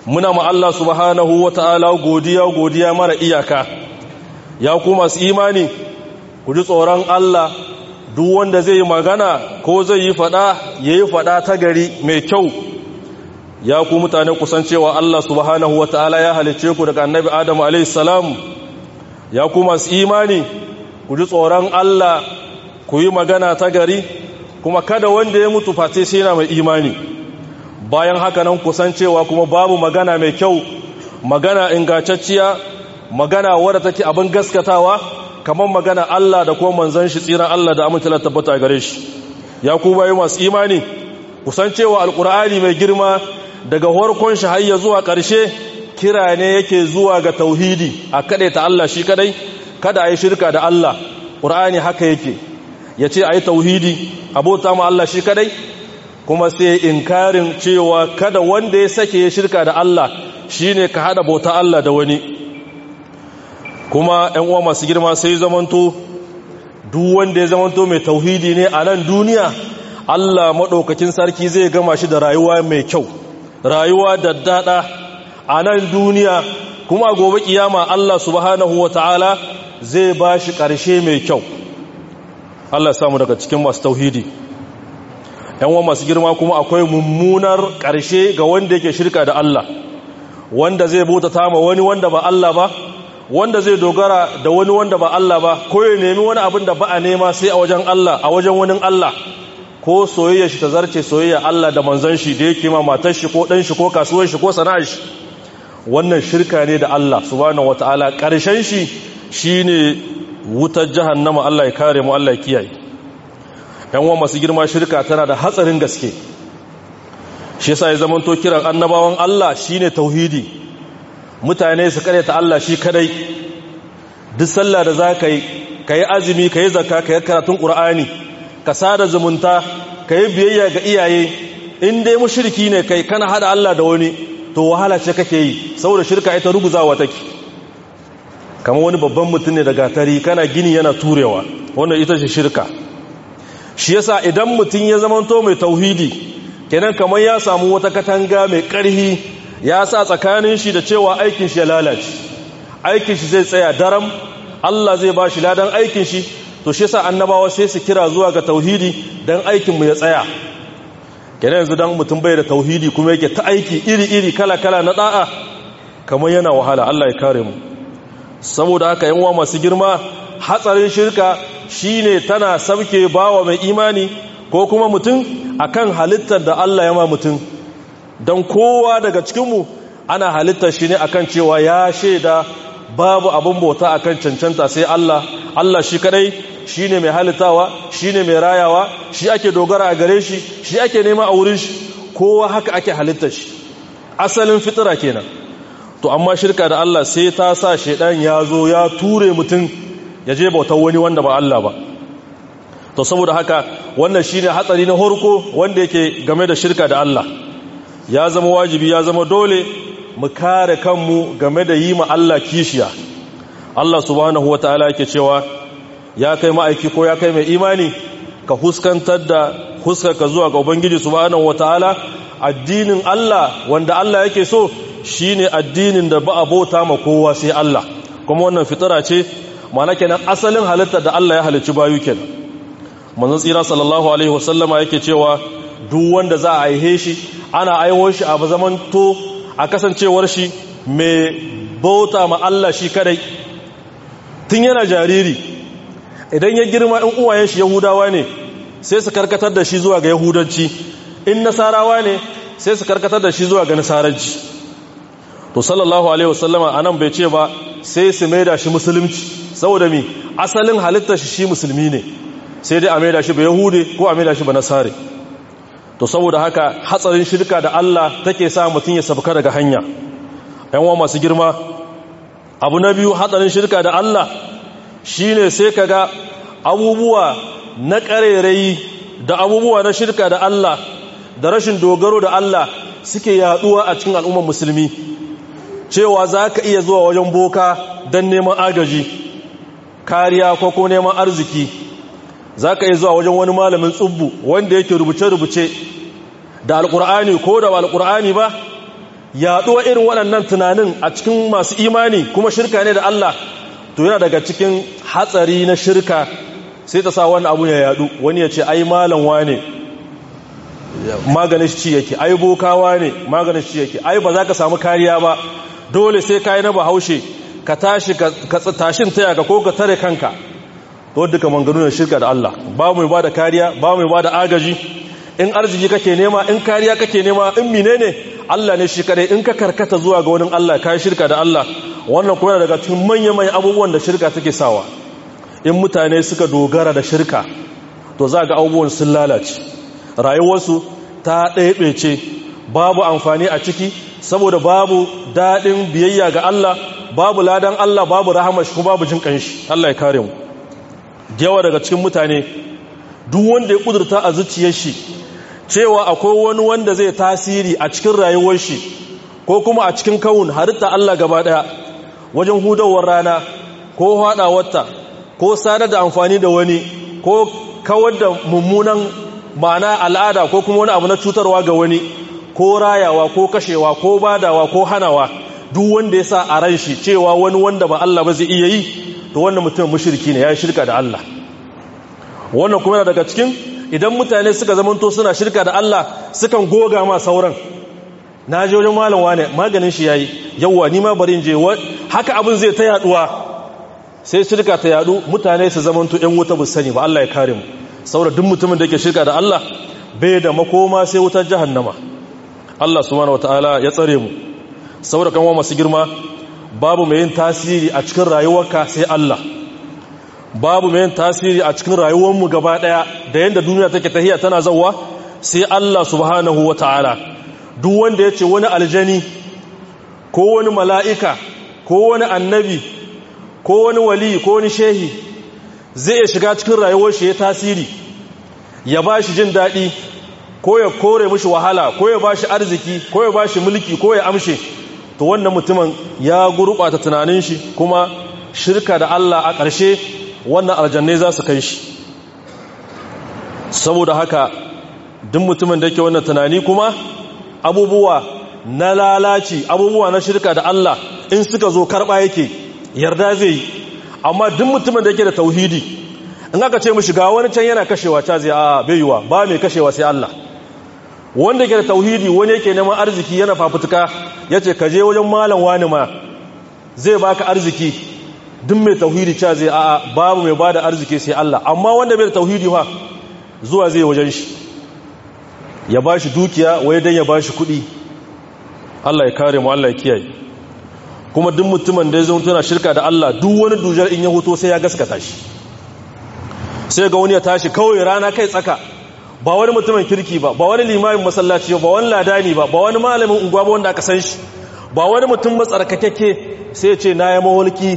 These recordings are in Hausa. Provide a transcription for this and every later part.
muna ma Allah subhanahu wata'ala godiya godiya mara iyaka ya ku masu imani ku ji tsoron Allah duk wanda zai yi magana ko zai yi fada ya yi fada ta gari mai kyau ya ku mutane kusancewa Allah subhanahu wata'ala ya halice ku daga annabi Adamu a.s. ya ku masu imani ku ji tsoron Allah ku yi magana ta gari kuma kada wanda ya mutu face sai yana mai imani bayan haka nan kusancewa kuma babu magana mai kyau magana ingantacciya magana wadda take abin gaskatawa kamar magana Allah da kuma manzon shi tsiran Allah da amince tabbata gare shi ya ku bayi masu imani kusancewa alkur'ani mai girma daga farkon shi har zuwa ƙarshe kira ne yake zuwa ga tauhidi a ta Allah shi kadai kada a yi shirka da Allah ƙur'ani haka yake ya ce a yi tauhidi abota ma Allah shi kadai kuma sai inkarin cewa kada wanda ya sake ya shirka da Allah shi ne ka haɗa bauta Allah da wani kuma ‘yan uwa masu girma sai zamanto duk wanda ya zamanto mai tauhidi ne a nan duniya Allah maɗaukakin sarki zai gama shi da rayuwa mai kyau rayuwa da daɗa a nan duniya kuma gobe kiyama Allah subhanahu wa ta'ala zai ba shi ƙarshe mai kyau Allah samu daga cikin masu tauhidi yanwa masu girma kuma akwai mummunar ƙarshe ga wanda yake shirka da Allah wanda zai bauta ma wani wanda ba Allah ba wanda zai dogara da wani wanda ba Allah ba ko ya nemi wani abin da ba a nema sai a wajen Allah a wajen wani Allah ko soyayya shi ta zarce soyayya Allah da manzon shi da yake ma matar shi ko dan shi ko kasuwar shi ko sana'ar shi wannan shirka ne da Allah subhanahu wataala ƙarshen shi shine wutar jahannama Allah ya kare mu Allah ya kiyaye yan uwa masu girma shirka tana da hatsarin gaske shi yasa ya zamanto kiran annabawan Allah shine tauhidi mutane su kare ta Allah shi kadai duk sallah da zaka yi kai azumi kai zakka kai karatun qur'ani ka sada zumunta kai biyayya ga iyaye in dai mushriki ne kai kana hada Allah da wani to wahala ce kake yi saboda shirka ita ruguzawa take kama wani babban mutum ne da gatari kana gini yana turewa wannan ita ce shirka shi yasa idan mutum ya zamanto mai tauhidi kenan kamar ya samu wata katanga mai ƙarhi ya sa tsakanin shi da cewa aikin shi ya lalace aikin shi zai tsaya daram Allah zai ba shi ladan aikin shi to shi yasa annabawa sai su kira zuwa ga tauhidi dan aikin mu ya tsaya kenan yanzu dan mutum bai da tauhidi kuma yake ta aiki iri-iri kala-kala na da'a kamar yana wahala Allah ya kare mu saboda haka yanwa masu girma hatsarin shirka shine tana sabke bawa mai imani ko kuma mutum akan halittar da Allah ya ma mutum don kowa daga cikinmu ana halittar shi ne akan cewa ya shaida babu abin bauta akan cancanta sai Allah Allah shi kadai shine mai halittawa shine mai rayawa shi ake dogara a gare shi shi ake nema a wurin shi kowa haka ake halittar shi asalin fitira kenan to amma shirka da Allah sai ta sa shedan ya zo ya ture mutum ya je bautar wani wanda ba Allah ba to saboda haka wannan shine hatsari na horko wanda yake game da shirka da Allah ya zama wajibi ya zama dole mu kare kanmu game da yi ma Allah kishiya Allah subhanahu wataala yake cewa ya kai ma'aiki ko ya kai mai imani ka huskantar da huskarka zuwa ga ubangiji subhanahu wataala addinin Allah wanda Allah yake so shine addinin da ba a bauta ma kowa sai Allah kuma wannan fitara ce ma'ana kenan asalin halitta da Allah ya halicci bayu kenan manzon tsira sallallahu alaihi wasallama yake cewa duk wanda za a aihe shi ana aiwo shi a zaman to a kasancewar shi mai bauta ma Allah shi kadai tun yana jariri idan ya girma in uwayen shi yahudawa ne sai su karkatar da shi zuwa ga yahudanci in nasarawa ne sai su karkatar da shi zuwa ga nasaranci to sallallahu alaihi wasallama anan bai ce ba sai su maida shi musulunci saboda mi asalin halittar shi shi musulmi ne sai dai a maida shi ba yahude ko a maida shi ba nasare to saboda haka hatsarin shirka da Allah take sa mutum ya sabka daga hanya yan wa masu girma abu na biyu hatsarin shirka da Allah shine sai kaga abubuwa na ƙarerayi da abubuwa na shirka da Allah da rashin dogaro da Allah suke yaduwa a cikin al'ummar musulmi cewa za ka iya zuwa wajen boka don neman agaji kariya ko ko neman arziki za ka iya zuwa wajen wani malamin tsubbu wanda yake rubuce-rubuce da alkur'ani ko da alkur'ani ba yaɗuwa irin waɗannan tunanin a cikin masu imani kuma shirka ne da Allah to yana daga cikin hatsari na shirka sai ta sa wani abu ya yaɗu wani ya ce ai malam wane maganin shi yake ai bokawa ne maganin shi yake ai ba za ka samu kariya ba dole sai ka yi na bahaushe ka tashi ka tashin taya ka ko ka tare kanka to duka manganu shirka da Allah ba mu ba da kariya ba mu ba da agaji in arziki kake nema in kariya kake nema in menene Allah ne shi kadai in ka karkata zuwa ga wani Allah kai shirka da Allah wannan kuma daga cikin manyan manyan abubuwan da shirka take sawa in mutane suka dogara da shirka to za ga abubuwan sun lalace rayuwarsu ta ɗaiɓece babu amfani a ciki saboda babu daɗin biyayya ga Allah babu ladan Allah babu rahama shi kuma babu jin ƙanshi Allah ya kare mu yawa daga cikin mutane duk wanda ya kudurta a zuciyar shi cewa akwai wani wanda zai tasiri a cikin rayuwar shi ko kuma a cikin kawun halitta Allah gaba daya wajen hudawar rana ko haɗawarta ko sadar da amfani da wani ko kawar da mummunan ma'ana al'ada ko kuma wani abu na cutarwa ga wani ko rayawa ko kashewa ko badawa ko hanawa duk wanda ya sa a ran shi cewa wani wanda ba Allah ba zai iya yi to wannan mutum mushriki ne ya shirka da Allah wannan kuma yana daga cikin idan mutane suka zamanto suna shirka da Allah sukan goga ma sauran na je wajen malam wane maganin shi yayi yawwa ni ma bari in je haka abin zai ta yaduwa sai shirka ta yadu mutane su zamanto ɗan wuta bu sani ba Allah ya kare mu saboda duk mutumin da yake shirka da Allah bai da makoma sai wutar jahannama Allah subhanahu wataala ya tsare mu saboda kan wa masu girma babu mai yin tasiri a cikin rayuwarka sai Allah babu mai yin tasiri a cikin rayuwarmu gaba daya da yadda duniya take tahiya tana zauwa sai Allah subhanahu wa ta'ala duk wanda ya ce wani aljani ko wani mala'ika ko wani annabi ko wani wali ko wani shehi zai iya shiga cikin rayuwar shi ya tasiri ya ba shi jin daɗi ko ya kore mishi wahala ko ya ba shi arziki ko ya ba shi mulki ko ya amshe to wannan mutumin ya gurɓata tunanin shi kuma shirka da Allah a ƙarshe wannan aljannai za su kai shi saboda haka duk mutumin da ke wannan tunani kuma abubuwa na lalaci abubuwa na shirka da Allah in suka zo karɓa yake yarda zai yi amma duk mutumin da yake da tauhidi in aka ce mu shiga wani can yana kashewa ta zai a baiwa ba mai kashewa sai Allah wanda ke da tauhidi wani yake neman arziki yana fafutuka ya ce ka je wajen malam wani ma zai baka arziki duk mai tauhidi ca zai a'a babu mai bada arziki sai Allah amma wanda bai da tauhidi fa zuwa zai wajen shi ya ba shi dukiya wai dan ya ba shi kuɗi Allah ya kare mu Allah ya kiyaye kuma duk mutumin da ya zo tana shirka da Allah duk wani dujar in ya hoto sai ya gaskata shi sai ga wani ya tashi kawai rana kai tsaka ba wani mutumin kirki ba ba wani limamin masallaci ba wani ladani ba ba wani malamin unguwa ba wanda aka san shi ba wani mutum matsarkakeke sai ya ce na ya mawalki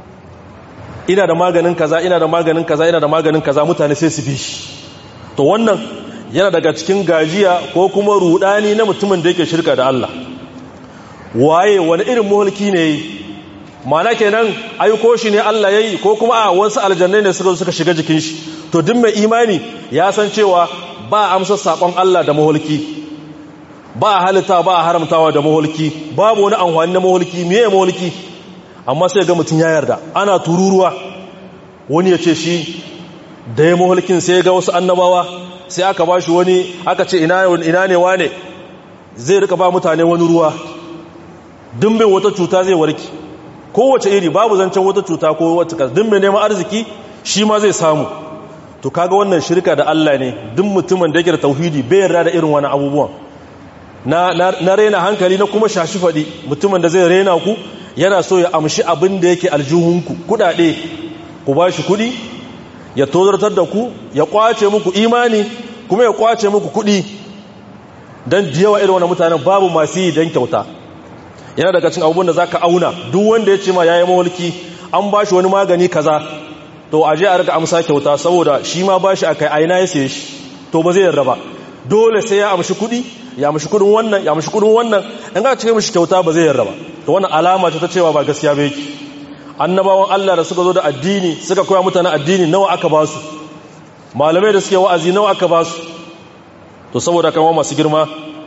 ina da maganin kaza ina da maganin kaza ina da maganin kaza mutane sai su bi shi to wannan yana daga cikin gajiya ko kuma rudani na mutumin da yake shirka da Allah waye wani irin mulki ne yi mana kenan aiko shi ne Allah yayi ko kuma a wasu aljannai ne suka suka shiga jikin shi to duk mai imani ya san cewa ba amsa sakon Allah da mahulki ba halitta ba haramtawa da mahulki babu wani amfani na mahulki meye mahulki amma sai ga mutum ya yarda ana tururuwa wani ya ce shi da ya mahulkin sai ga wasu annabawa sai aka ba shi wani aka ce ina ne wane zai rika ba mutane wani ruwa dimbin wata cuta zai warki kowace iri babu zancen wata cuta ko wata kas dimbin neman arziki shi ma zai samu to kaga wannan shirka da Allah ne duk mutumin da yake da tauhidi bai yarda da irin wani abubuwan na na rena hankali na kuma shashi fadi mutumin da zai rena ku yana so ya amshi abin da yake aljuhunku kudade ku bashi kudi ya tozartar da ku ya kwace muku imani kuma ya kwace muku kudi dan da yawa irin wannan mutanen babu masu yi dan kyauta yana daga cin abubuwan da za ka auna duk wanda ya ce ma ya yi mawalki an ba shi wani magani kaza to a je a rika amsa kyauta saboda shi ma ba shi a kai aina ya saye shi to ba zai yarda ba dole sai ya amshi kuɗi ya amshi kuɗin wannan ya amshi kuɗin wannan in ka cike mishi kyauta ba zai yarda ba to wannan alama ce ta cewa ba gaskiya ba yake annabawan Allah da suka zo da addini suka koya mutane addini nawa aka ba su malamai da suke wa'azi nawa aka ba su to saboda kan masu girma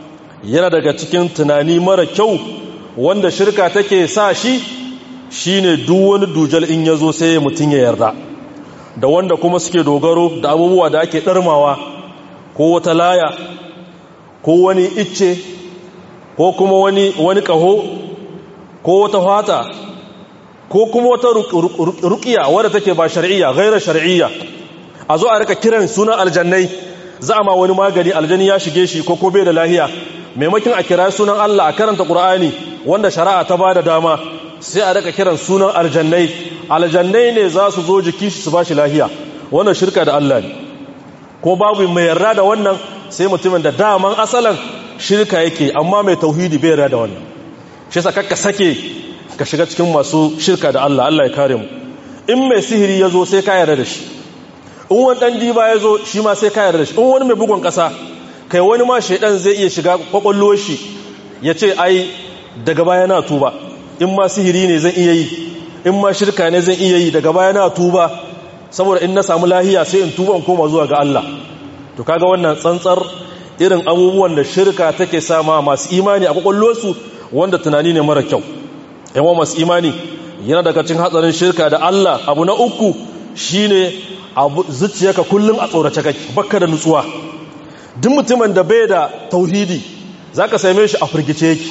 yana daga cikin tunani mara kyau wanda shirka take sa shi shine duk wani dujal in yazo sai mutum ya yarda da wanda kuma suke dogaro da abubuwa da ake ɗarmawa ko wata laya ko wani icce ko kuma wani wani ƙaho ko wata fata ko kuma wata ruƙiya wadda take ba shar'iyya gairar shar'iyya a zo a rika kiran sunan aljannai za a ma wani magani aljani ya shige shi ko ko bai da lahiya maimakin a kira sunan Allah a karanta Qur'ani wanda shari'a ta bada dama sai a rika kiran sunan aljannai aljannai ne za su zo jiki su ba shi lahiya wannan shirka da Allah ne ko babu mai yarda da wannan sai mutumin da daman asalan shirka yake amma mai tauhidi bai yarda da wannan shi yasa kakka sake ka shiga cikin masu shirka da Allah Allah ya kare mu in mai sihiri ya zo sai ka yarda da shi in wani ɗan diba ya zo shi ma sai ka yarda da shi in wani mai bugun ƙasa kai wani ma shaidan zai iya shiga kwakwallo shi ya ce ai daga baya na tuba in ma sihiri ne zan iya yi in ma shirka ne zan iya yi daga baya na tuba saboda in na samu lahiya sai in tuba in koma zuwa ga Allah to kaga wannan tsantsar irin abubuwan da shirka take sama masu imani a kwakwallosu wanda tunani ne mara kyau yawa masu imani yana daga cikin hatsarin shirka da Allah abu na uku shine abu zuciyarka kullum a tsorace kake bakka da nutsuwa duk mutumin da bai da tauhidi zaka same shi a firgice yake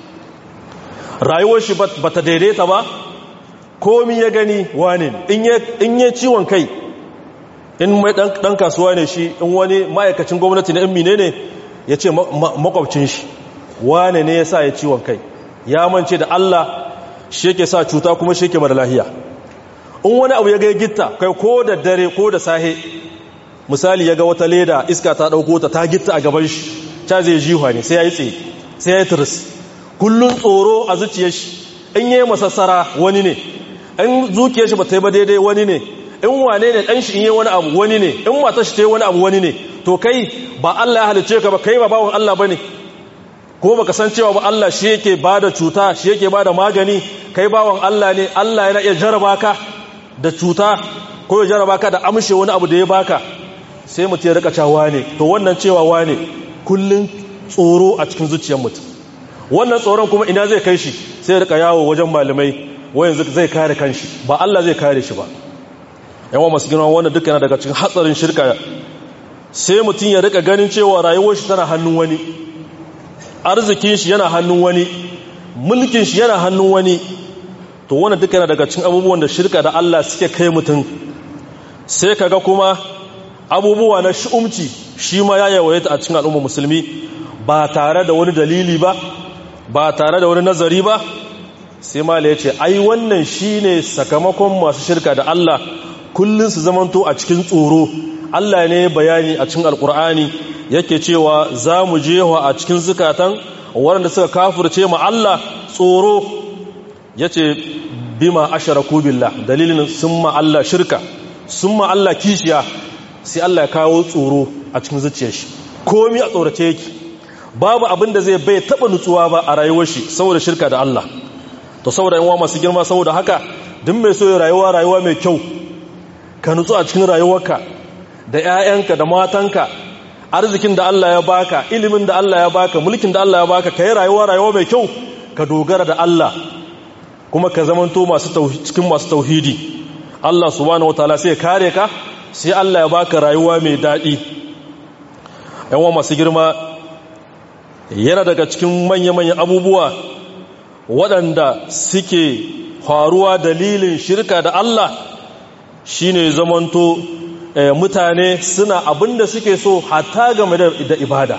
rayuwar shi bata daidaita ba komi ya gani wane in yi ciwon kai in mai dan kasuwa ne shi in wani ma'aikacin gwamnati na in mine ne ya ce makwabcin shi wane ne ya sa ya ciwon kai ya mance da Allah shi yake sa cuta kuma shi yake mara lahiya in wani abu ya ga gitta kai ko da dare ko da sahe misali ya ga wata leda iska ta ɗauko ta ta gitta a gaban shi ta zai jiwa ne sai ya yi tsaye sai ya yi turis kullum tsoro a zuciyar shi in yi masassara wani ne in zuciyar shi ba ta yi ba daidai wani ne in wane ne ɗan shi in yi wani abu wani ne in matar shi ta yi wani abu wani ne to kai ba Allah ya halice ka ba kai ba bawon Allah ba ne ko baka san cewa ba Allah shi yake bada cuta shi yake bada magani kai bawon Allah ne Allah yana iya jaraba ka da cuta ko ya jaraba ka da amshe wani abu da ya baka sai mutum ya rika cewa ne to wannan cewa wane kullun tsoro a cikin zuciyar mutum wannan tsoron kuma ina zai kai shi sai ya rika yawo wajen malamai wayan zai kare kanshi ba Allah zai kare shi ba yawan masu girma wannan duka yana daga cikin hatsarin shirka sai mutum ya rika ganin cewa rayuwar shi tana hannun wani arzikin shi yana hannun wani mulkin shi yana hannun wani to wannan duka yana daga cikin abubuwan da shirka da Allah suke kai mutum sai kaga kuma abubuwa na shi'umci shi ma ya yawaita a cikin al'ummar musulmi ba tare da wani dalili ba ba tare da wani nazari ba sai mala ya ce ai wannan shine sakamakon masu shirka da Allah kullun su zamanto a cikin tsoro Allah ne bayani a cikin alkur'ani yake cewa za mu jewa a cikin zukatan waɗanda suka kafirce ma Allah tsoro ya ce bima asharaku billah dalilin sun ma Allah shirka sun ma Allah kishiya sai Allah ya kawo tsoro a cikin zuciyar shi komi a tsorace yake babu abin da zai bai taba nutsuwa ba a rayuwar shi saboda shirka da Allah to saboda yan masu girma saboda haka duk mai so ya rayuwa rayuwa mai kyau ka nutsu a cikin rayuwarka da 'ya'yanka da matanka arzikin da Allah ya baka ilimin da Allah ya baka mulkin da Allah ya baka ka yi rayuwa rayuwa mai kyau ka dogara da Allah kuma ka zamanto masu cikin masu tauhidi Allah subhanahu wataala sai ya kare ka sai Allah ya baka rayuwa mai daɗi yawan masu girma yana daga cikin manya-manyan abubuwa waɗanda suke faruwa dalilin shirka da Allah shine zamanto mutane suna abinda suke so hatta game da ibada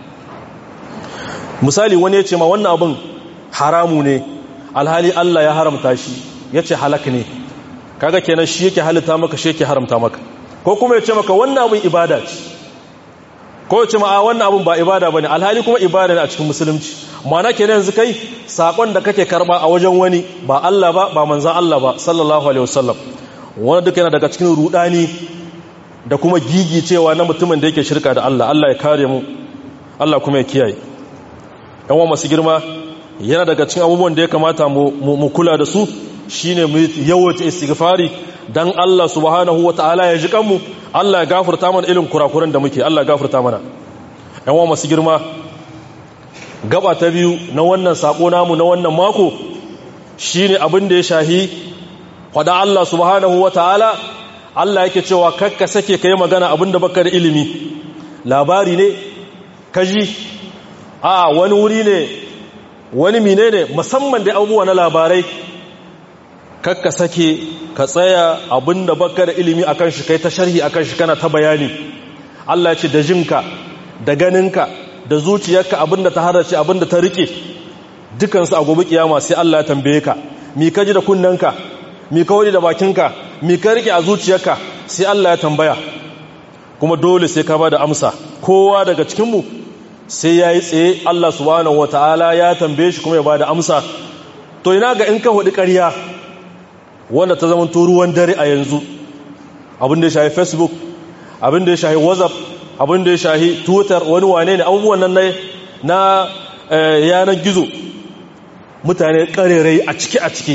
misali wani ya ce ma wannan abin haramu ne alhali Allah ya haramta shi ya ce halak ne kaga kenan shi yake halitta maka shi yake haramta maka ko kuma ya ce maka wannan abin ibada ce ko ya ce ma a wannan abin ba ibada bane alhali kuma ibada ne a cikin musulunci ma'ana kenan yanzu kai sakon da kake karba a wajen wani ba Allah ba ba manzon Allah ba sallallahu alaihi wasallam wani duka yana daga cikin rudani da kuma gigi cewa na mutumin da yake shirka da Allah Allah ya kare mu Allah kuma ya kiyaye yan wa masu girma yana daga cikin abubuwan da ya kamata mu kula da su shine mu yawaita istighfari dan Allah subhanahu wataala ya ji kanmu Allah ya gafarta mana irin kurakuran da muke Allah ya gafarta mana yan wa masu girma gaba ta biyu na wannan sako namu na wannan mako shine abin da ya shahi faɗa Allah subhanahu ta'ala Allah yake cewa kakka sake kai magana abin da baka da ilimi labari ne kaji a wani wuri ne wani mine ne musamman da abubuwa na labarai kakka sake ka tsaya abinda baka da ilimi akan shi kai ta sharhi akan shi kana ta bayani Allah ce da jinka da ganinka da zuciyarka abinda ta harace abinda ta rike dukansu a gobe kiyama sai Allah ya tambaye ka mi ka ji da kunnanka mi ka wani da bakinka mi ka rike a zuciyarka sai Allah ya tambaya kuma dole sai ka ba da amsa kowa daga cikinmu sai ya yi tsaye Allah subhanahu wa ta'ala ya tambaye shi kuma ya ba da amsa to ina ga in ka hudu ƙarya wanda ta zama ruwan dare a yanzu abin da ya shahi facebook abin da ya shahi whatsapp abin da ya shahi twitter wani wane ne abubuwan nan na yanar gizo mutane ƙarerai a ciki a ciki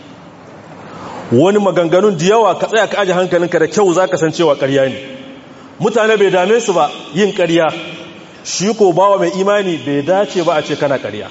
wani maganganun da yawa ka tsaya ka aji hankalinka da kyau za ka san cewa ƙarya ne mutane bai dame su ba yin ƙarya shi ko bawa mai imani bai dace ba a ce kana ƙarya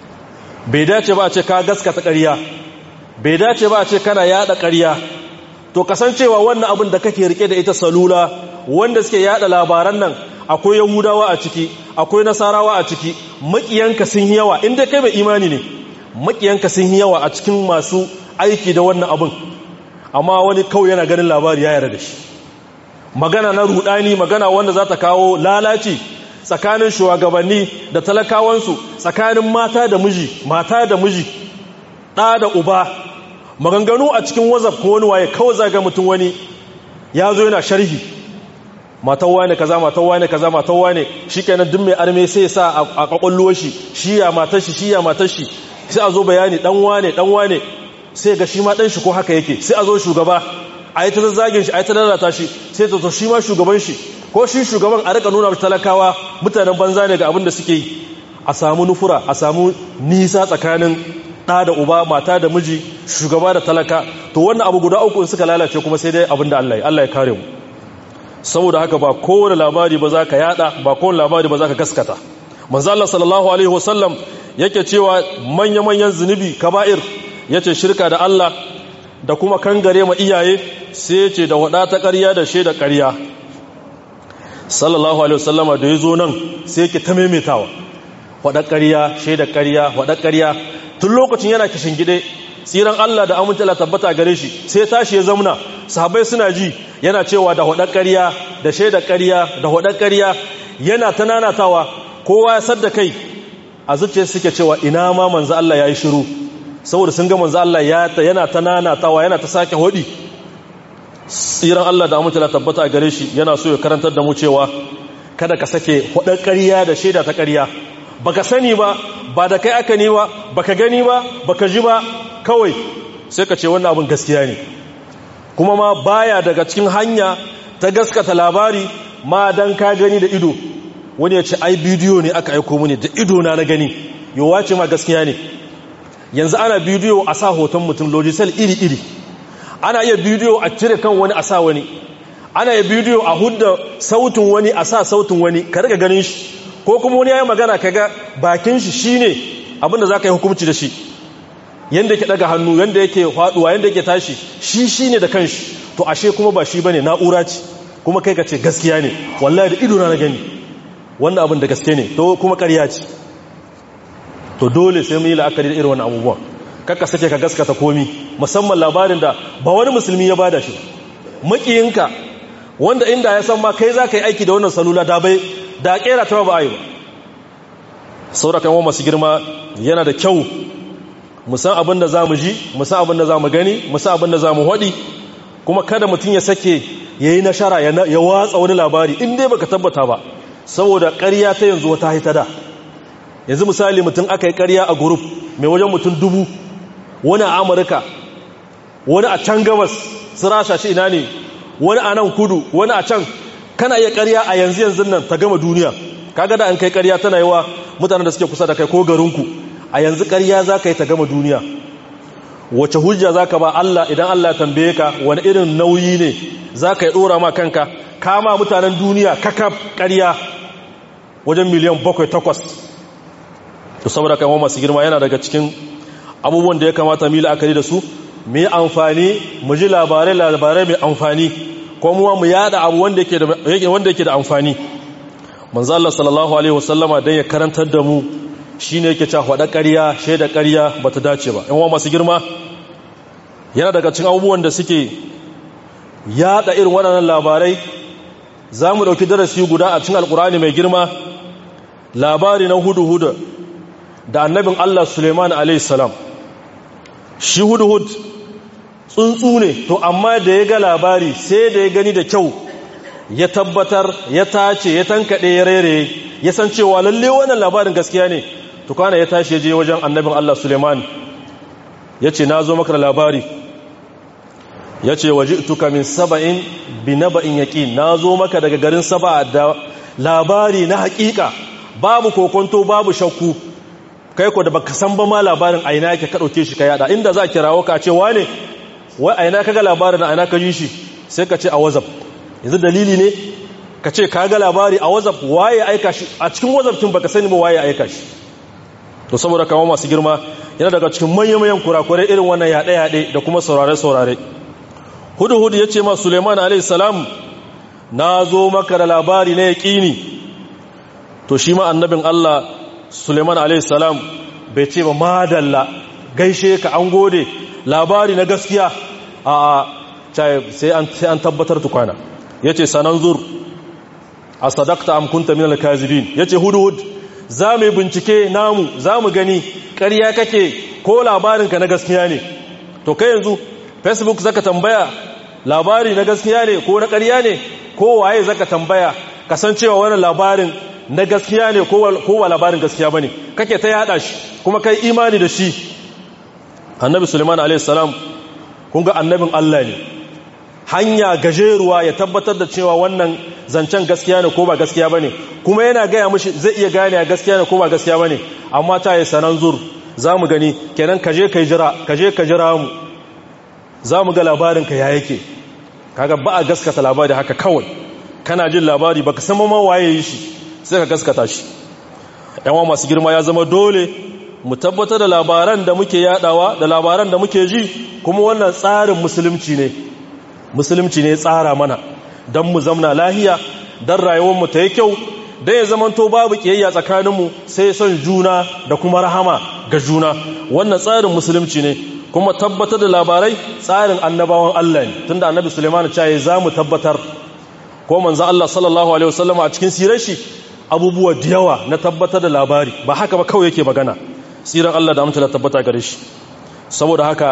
bai dace ba a ce ka gaskata ƙarya bai dace ba a ce kana yada ƙarya to kasancewa wannan abin da kake rike da ita salula wanda suke yada labaran nan akwai yahudawa a ciki akwai nasarawa a ciki makiyanka sun yi yawa inda kai mai imani ne makiyanka sun yi yawa a cikin masu aiki da wannan abin amma wani kawai yana ganin labari ya yarda da shi magana na rudani magana wanda za ta kawo lalaci tsakanin shugabanni da talakawansu tsakanin mata da miji mata da miji ɗa da uba maganganu a cikin wazaf ko wani waye kawai zaga mutum wani ya zo yana sharhi matan wane kaza matan wane kaza matan wane shi kenan duk mai arme sai ya sa a kwakwallo shi shi ya matar shi shi ya matar shi sai a zo bayani dan wane dan wane sai ga shi ma dan shi ko haka yake sai a zo shugaba a yi ta zazzagin shi a yi ta lalata shi sai ta zo shi ma shugaban shi ko shi shugaban a rika nuna talakawa mutanen banza ne ga abin da suke yi a samu nufura a samu nisa tsakanin ɗa da uba mata da miji shugaba da talaka to wannan abu guda uku in suka lalace kuma sai dai abin da Allah ya Allah ya kare mu saboda haka ba kowane labari ba za ka yada ba kowane labari ba za ka gaskata manzo Allah sallallahu alaihi wasallam yake cewa manya-manyan zunubi kaba'ir yace shirka da Allah da kuma kangare ma iyaye sai yace da wada ta ƙarya da shaida ƙarya sallallahu alaihi wasallama da yazo nan sai yake ta maimaitawa wada ƙarya shaida ƙarya wada ƙarya tun lokacin yana kishin gide tsiran Allah da amince Allah tabbata gare shi sai tashi ya zamna sahabbai suna ji yana cewa da hudar ƙarya da shaidar ƙarya da hudar ƙarya yana ta nanatawa kowa ya sadda kai a zuciya suke cewa ina ma manzo Allah yayi shiru saboda sun ga manzo Allah yana ta nanatawa yana ta sake hodi tsiran Allah da amince Allah tabbata gare shi yana so ya karantar da mu cewa kada ka sake hudar ƙarya da shaida ta ƙarya baka sani ba ba da kai aka ni ba baka gani ba baka ji ba kawai sai ka ce wannan abin gaskiya ne kuma ma baya daga cikin hanya ta gaskata labari ma dan ka gani da ido wani ya ce ai bidiyo ne aka aiko mini da ido na na gani yawa ce ma gaskiya ne yanzu ana bidiyo a sa hoton mutum lojisel iri-iri ana iya bidiyo a cire kan wani a sa wani ana iya bidiyo a hudda sautin wani a sa sautin wani ka riga ganin shi ko kuma wani ya yi magana ka ga bakin shi shine abinda za ka yi hukumci da shi yanda yake daga hannu yanda yake faduwa yanda yake tashi shi shine da kanshi to ashe kuma ba shi bane na'ura ce kuma kai ka ce gaskiya ne wallahi da ido na gani wannan abin da gaske ne to kuma ƙarya ce to dole sai mu yi la'akari da irin wannan abubuwan kakka sake ka gaskata komi musamman labarin da ba wani musulmi ya bada shi makiyinka wanda inda ya san ma kai za ka yi aiki da wannan salula da bai da kera ta ba a yi ba saurakan wa masu girma yana da kyau musan abin da za mu ji musan abin da za mu gani musan abin da za mu haɗi kuma kada mutum ya sake ya yi nashara ya watsa wani labari in dai baka tabbata ba saboda ƙarya ta yanzu wata haita da yanzu misali mutum aka yi ƙarya a gurup mai wajen mutum dubu wani a amurka wani a can gabas su rasha shi ina ne wani a nan kudu wani a can kana iya ƙarya a yanzu yanzu nan ta gama duniya kaga da an kai ƙarya tana yi wa mutanen da suke kusa da kai ko garinku a yanzu ƙarya za ka yi ta gama duniya wace hujja za ka ba Allah idan Allah tambaye ka wani irin nauyi ne za ka yi ɗora ma kanka kama mutanen duniya kakaf ƙarya wajen miliyan bakwai takwas to saboda kai masu girma yana daga cikin abubuwan da ya kamata mu yi la'akari da su mu yi amfani mu ji labarai labarai mai amfani ko mu mu yada abu wanda yake da wanda yake da amfani manzo Allah sallallahu alaihi wasallama dan ya karantar da mu shine yake cewa hada ƙarya shaida ƙarya bata dace ba in masu girma yana daga cikin abubuwan da suke yada irin waɗannan labarai za mu ɗauki darasi guda a cikin alkurani mai girma labari na hudu-hudu da annabin Allah Suleiman alaihissalam shi hudu-hud tsuntsu ne to amma da ya ga labari sai da ya gani da kyau ya tabbatar ya tace ya tankaɗe ya rere ya san cewa lalle wannan labarin gaskiya ne tukana ya tashi ya je wajen annabin Allah Suleiman ya ce na zo maka da labari ya ce waje tuka min saba'in bi naba'in yaƙi na zo maka daga garin saba da labari na haƙiƙa babu kokonto babu shakku kai ko da baka san ba ma labarin aina yake ka ɗauke shi ka yada inda za a kirawo ka ce wane wai aina ka ga labarin aina ka ji shi sai ka ce a wazaf yanzu dalili ne ka ce ka ga labari a wazaf waye aika shi a cikin wazaf tun baka sani ba waye aika shi to saboda kama masu girma yana daga cikin manya-manyan kurakurai irin wannan yaɗe-yaɗe da kuma saurare-saurare hudu-hudu ya ce ma suleiman alaihissalam na zo maka da labari na yaƙini to shi ma annabin allah suleiman alaihissalam bai ce ba madalla gaishe ka an gode labari na gaskiya a sai an tabbatar tukwana ya ce sanan zur a sadakta amkunta min alkazibin ya ce hudu-hudu za mu yi bincike namu za mu gani ƙarya kake ko labarinka na gaskiya ne to kai yanzu facebook zaka tambaya labari na gaskiya ne ko na ƙarya ne ko waye zaka tambaya kasancewa wannan labarin na gaskiya ne ko wa labarin gaskiya bane kake ta yada shi kuma kai imani da shi annabi suleiman alayhi salam kun ga annabin Allah ne hanya gajeruwa ya tabbatar da cewa wannan zancen gaskiya ne ko ba gaskiya bane kuma yana gaya mishi zai iya gane gaskiya ne ko ba gaskiya bane amma ta yi sanan zur za mu gani kenan kaje ka jira kaje ka jira mu za mu ga labarinka ya yake kaga ba a gaskata labari haka kawai kana jin labari baka san ma waye yi shi sai ka gaskata shi yawan masu girma ya zama dole mu tabbatar da labaran da muke yadawa da labaran da muke ji kuma wannan tsarin musulunci ne musulunci ne tsara mana don mu zamna lahiya don rayuwarmu ta yi kyau don ya zamanto babu kiyayya tsakaninmu sai son juna da kuma rahama ga juna wannan tsarin musulunci ne kuma tabbatar da labarai tsarin annabawan Allah ne tunda annabi Suleiman ya za mu tabbatar ko manzo Allah sallallahu alaihi wasallam a cikin sirar shi abubuwa da yawa na tabbatar da labari ba haka ba kawai yake magana sirar Allah da amtala tabbata gare shi saboda haka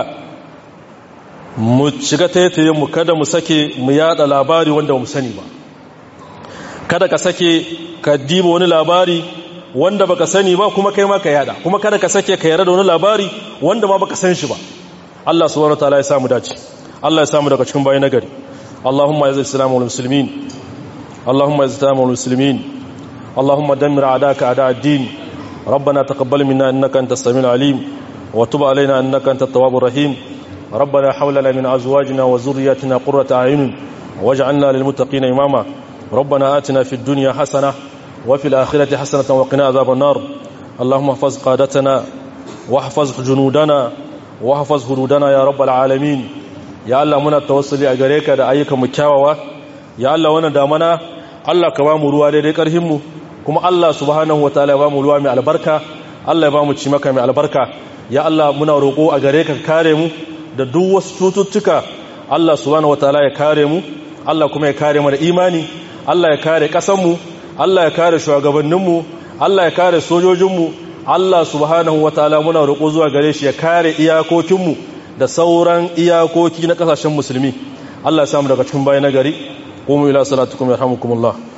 mu shiga taitaye mu kada mu sake mu yada labari wanda mu sani ba kada ka sake ka diba wani labari wanda baka sani ba kuma kai ma ka yada kuma kada ka sake ka yarda da wani labari wanda ma baka san shi ba Allah subhanahu wataala ya samu dace Allah ya samu daga cikin bayan nagari Allahumma yazil islam wal muslimin Allahumma yazil islam wal muslimin Allahumma dammir a'daka a'da ad-din ربنا تقبل منا انك انت السميع العليم وتب علينا انك انت التواب الرحيم ربنا حولنا من ازواجنا وذرياتنا قرة اعين واجعلنا للمتقين اماما ربنا آتنا في الدنيا حسنه وفي الآخرة حسنة وقنا عذاب النار اللهم احفظ قادتنا واحفظ جنودنا واحفظ هدودنا يا رب العالمين يا الله muna tawassuli a gare ka da ayyukan mu kyawawa ya Allah wannan damana Allah ka ba mu ruwa daidai karhin mu kuma Allah subhanahu wataala ya ba mu ruwa mai albarka Allah ya ba mu ci maka mai albarka ya Allah muna roko a gare ka kare mu da duk wasu cututtuka Allah subhanahu wataala ya kare mu Allah kuma ya kare mu da imani Allah ya kare kasan mu Allah ya kare shugabanninmu Allah ya kare sojojinmu Allah subhanahu wataala muna roƙo zuwa gare shi ya kare iyakokinmu da sauran iyakoki na ƙasashen musulmi Allah ya samu daga cikin bayan nagari qumu ila salatukum yarhamukumullah